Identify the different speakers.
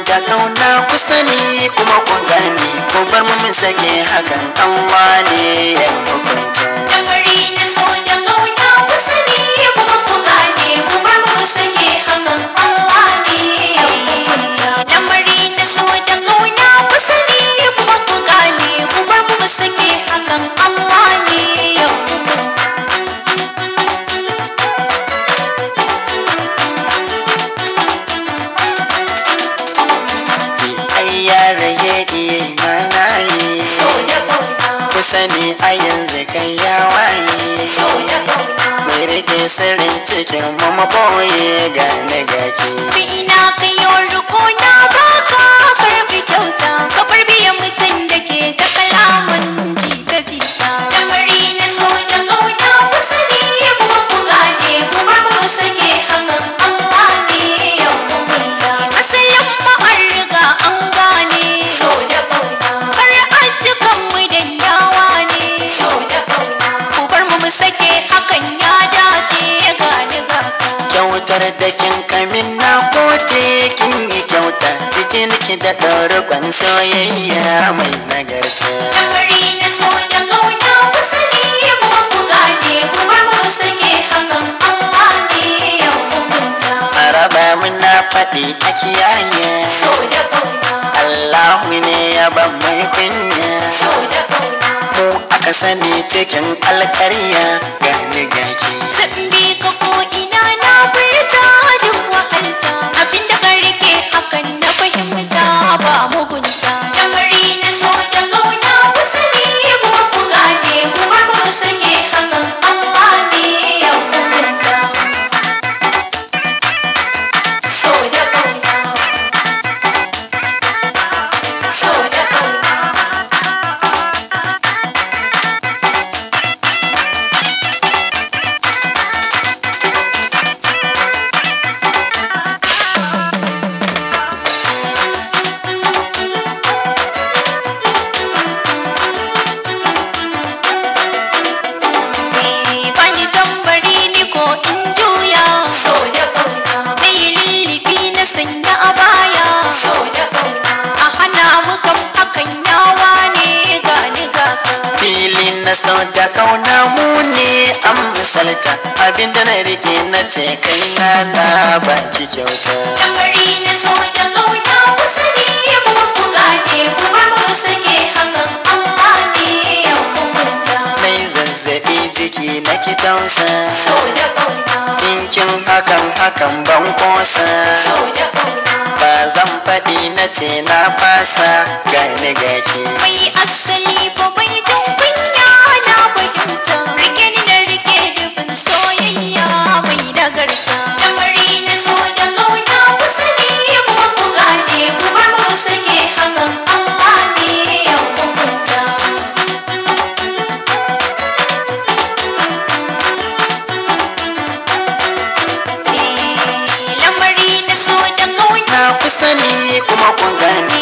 Speaker 1: da kauna ku sani kuma ku gane ku bar mu mun sake hakan Allah ne ya hukunta
Speaker 2: Lamari na so da ƙauna ku sani kuma ku gane ku bar mu sake hakan Allah ne ya hukunta. Lamari na so da ƙauna ku sani kuma ku gane ku bar mu sake hakan Allah ne ya hukunta.
Speaker 1: ai yare ya mana yi
Speaker 2: So da ƙauna,
Speaker 1: ku sani a yanzu kai ya waye
Speaker 2: so da ƙauna.
Speaker 1: mai rike sirrin cikin mu maboye gane gaki
Speaker 2: Bi ina kayo riko na baka karbi kyauta ka bar biyan mutum da ke ta kalaman jita jita. Lamari na so da ƙauna ku sani kuma ku gane ku bar mu sake hakan Allah ne ya hukunta. Asalin mu an riga an gane. So da ƙauna. Kar ajikan mu danyawa ne. So da ƙauna. Ku bar mu mu sake hakan ya dace gane gaka.
Speaker 1: kyautar da kin kamin na gode kin yi kyauta jikin ki da ɗorban soyayya mai nagarta
Speaker 2: Lamari na so da ƙauna ku sani kuma ku gane ku bar mu sake hakan Allah ne ya hukunta.
Speaker 1: a raba muna faɗi a kiyaye
Speaker 2: So da ƙauna,
Speaker 1: Allahu ne ya ban mai kunya
Speaker 2: so da ƙauna.
Speaker 1: mu aka sani cikin alƙarya gani gaki
Speaker 2: Zan bi ka ko ina na furta duk wahalta abinda ka rike hakan na fahimta ba mugunta. Lamari na so da ƙauna ku sani kuma ku gane ku bar mu sake hakan Allah ne ya hukunta. So da ƙauna, so da ƙauna. bani tambari ni ko in juya so da ƙauna na yi lullubi na sanya a baya so da ƙauna a hana mu kan hakan yawa ne gani gaka
Speaker 1: fili na sau da kauna mu ne an misalta abinda na rike na ce kai na na baki kyauta
Speaker 2: lamari na so da ƙauna ku sani kuma ku gane ku bar mu sake hakan Allah ne ya hukunta
Speaker 1: mai zazzabi jiki na ki tausa
Speaker 2: so da ƙauna
Speaker 1: Kinkin hakan hakan ban kosa
Speaker 2: so da ƙauna
Speaker 1: ba zan faɗi na ce na fasa gani gaki
Speaker 2: mai asali ba bai jin kunya na fahimta rike ni da rike dubin soyayya mai nagarta lamari na so da ƙauna ku sani kuma ku gane ku bar mu sake hakan Allah ne ya hukunta Eh, lamari na so da ƙauna
Speaker 1: na ku sani kuma ku gani